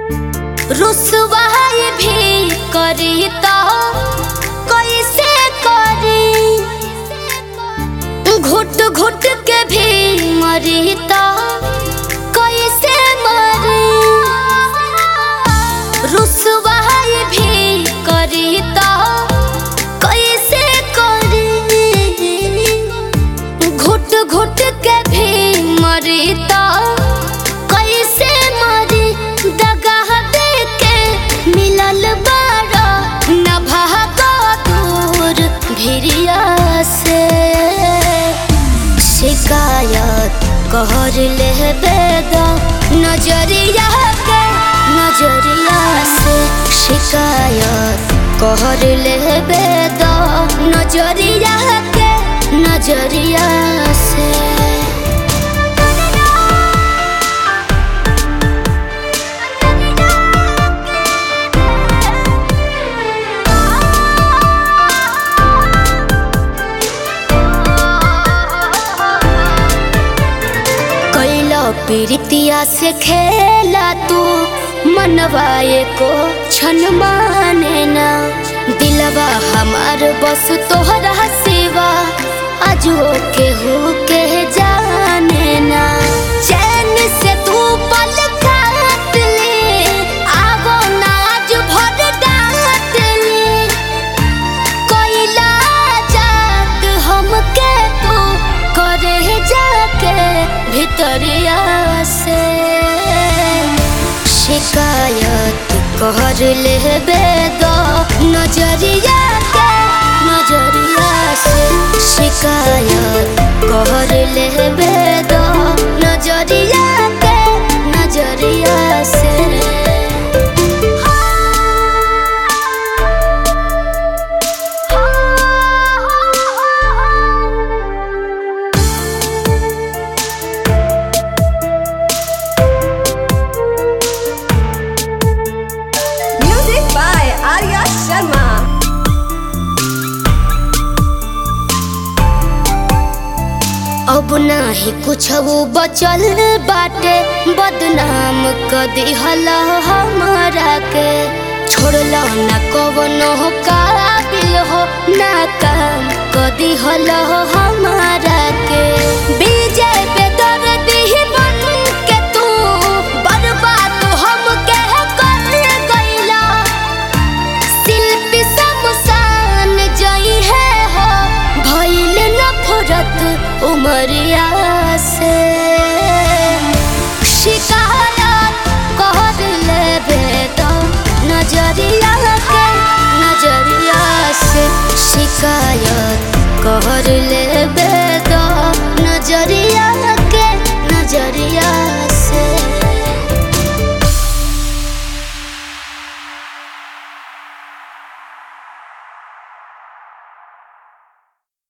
रुसवाई भी करी तो कैसे करी घुट घुट के भी मरी तो कैसे मरी रुसवाई भी करी तो कैसे करी घुट घुट के भी मरी तो कैसे मरी दगाह दे के मिलल बारा न भागो दूर भिरिया से शिकायत कहर ले बेदा नजरिया के नजरिया से शिकायत कहर ले बेदा नजरिया के नजरिया से कैला पीरितिया से खेला तू मनवाए को छन माने ना दिलवा हमार बस तोहरा सेवा अजो के हो के जाने ना चैन से तू पल काट ले आवो ना आज भर डांट ले कोइला जात हमके तू करे जाके भितरिया से शिकायत कर ले बेदो नजरिया के नजरिया से शिकायत कर ले बेदो नजरिया के नजरिया से Music by Arya Sharma. अब नाही कुछ वो बचल बाटे बदनाम क दिहल हमारा के छोड़ला न कवनो हो काबिल हो ना काम क दिहल हमारा के विजय बेदर दिही बन के तू बर्बाद हम के कर गइला शिल्पी शमशान जई है हो भइल नफरत उमरिया से